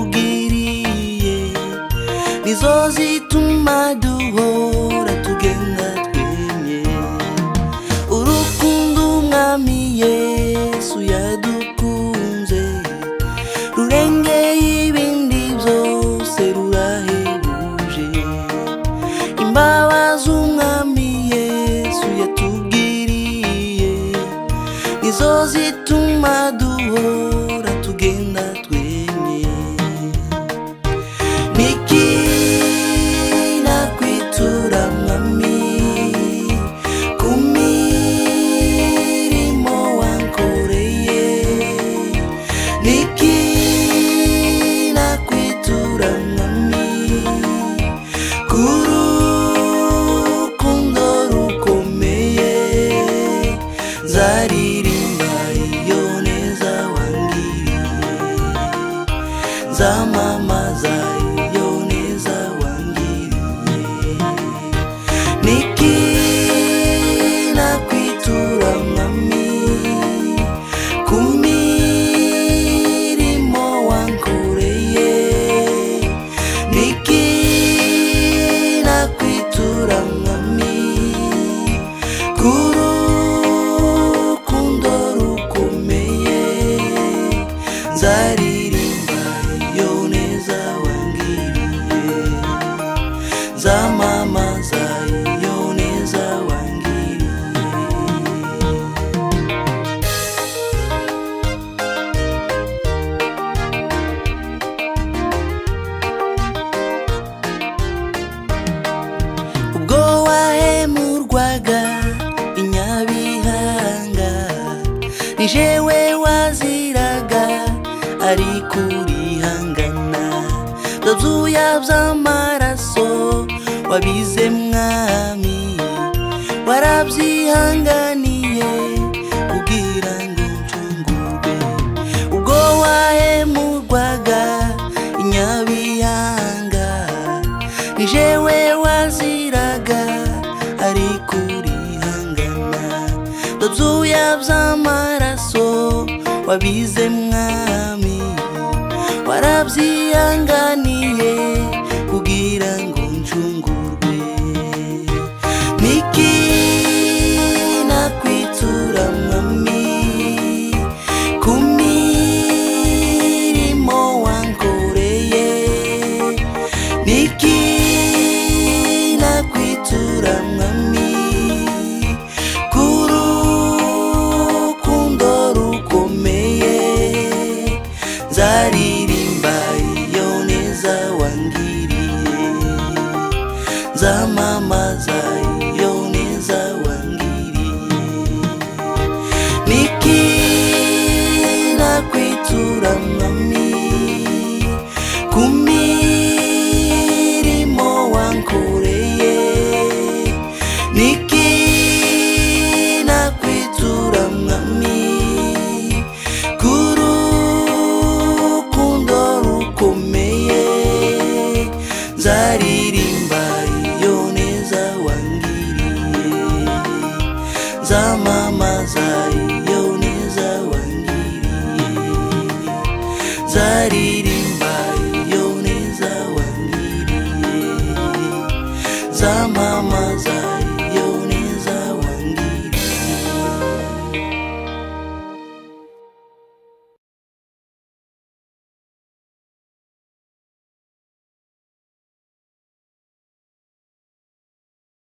yatugiriye nizo zituma duhora tugenda twemye urukundo umwami yesu yadukunze rurengeye ibindi byose rurahebuje imbabazi umwami yesu yatugiriye nizo zituma duhora tugenda twenye Niki nakwitura mwami kumilimo wankoreye Niki nakwitura mwami kurukundo rukomeye nzaririmba iyo neza wangiriye nzamamaza iyo neza wangiriye niki nakwitura mwami ku mirimo wankoreye niki nakwitura mwami ku rukundo rukomeye nzaririmba iyo neza wangiriye nzamamaza iyo neza wangiriye ubwo wahemurwaga inyabihanga ni jewe waziraga ari kurihangana ndabyuya by'amaraso wabize mwami warabyihanganiye kugira ngo ncungurwe ubwo wahemurwaga inyabihanga ni jewe waziraga ari kurihangana ndabyuya by'amaraso wabize mwami warabyihanganiye kugira ngo ncungurwe niki nakwitura mwami ku mirimo wankoreye niki nakwitura mwami ku rukundo rukomeye nzaririmba iyo neza wangiriye nzamamaza iyo neza wangiriye niki nakwitura mwami ku mirimo wankoreye niki nakwitura mwami ku rukundo rukomeye nzaririmba iyo neza wangiriye nzamamaza iyo neza wangiriye nzaririmba iyo neza wangiriye nzama